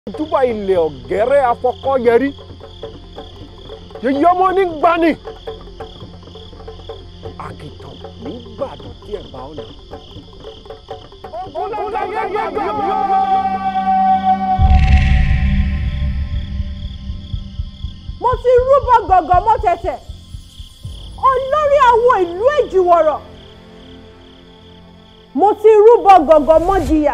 túbà ilẹ̀ ọ̀gẹ́rẹ́ afọkọ́yẹrí yèyí ọmọ ní gbani àkìtàn nígbàdàn tí ẹ̀ bá ọ̀nà. mo ti rúbọ gọ̀gọ̀ mọ́ tẹ̀tẹ̀ olórí àwọn ìlú èjìwọ̀rọ̀ mo ti rúbọ gọ̀gọ̀ mọ́ jìyà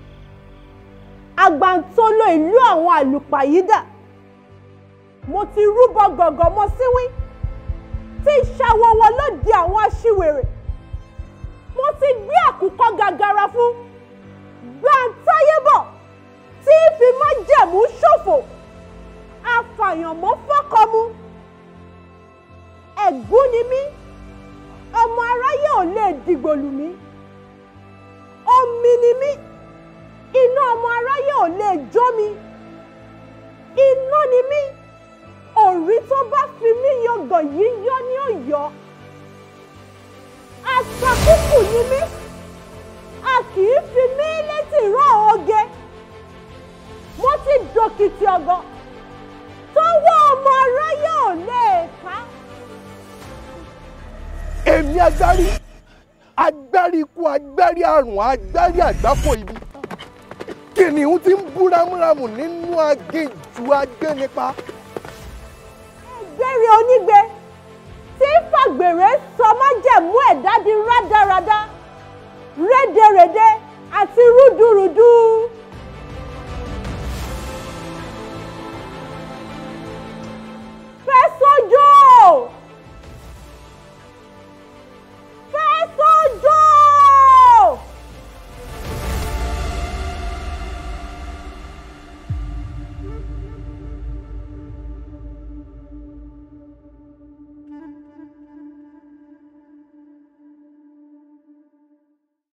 àgbàntolo ìlú àwọn àlùpàyídà mo ti rúbọ gọ̀gọ̀ mọ́ síwín tí ìṣàwọ̀wọ̀ ló di àwọn aṣiwèrè mo ti gbé àkùkọ gàgàrà fún gbàǹtáyébọ̀ tí fi máa jẹ̀mú ṣòfò afàyànmọ́ fọ́kọ́mú ẹ̀gún ni mí ọmọ aráyé ò lè dìgbò lù mí omi ni mí iná ọmọ aráyé ò lè jó mi iná ni mí òrí tó bá fi mí yọgàn yìí yọ ní ọ̀yọ́ àṣàkùkù ni mí a kì í fi mí létí rán oge mo ti dòkìtì ọ̀gọ́ tọwọ́ ọmọ aráyé ò lè ká. èmi agbárí agbárí ikú agbárí àrùn agbárí àgbákò ibi kìnìún ti ń bú rámúrámù nínú aginjù agbénipa. ẹgbẹ́rin onígbe tí fàgbèrè sọ májẹ̀mú ẹ̀dá di rádaràda rédèrèdè àti rúdurùdu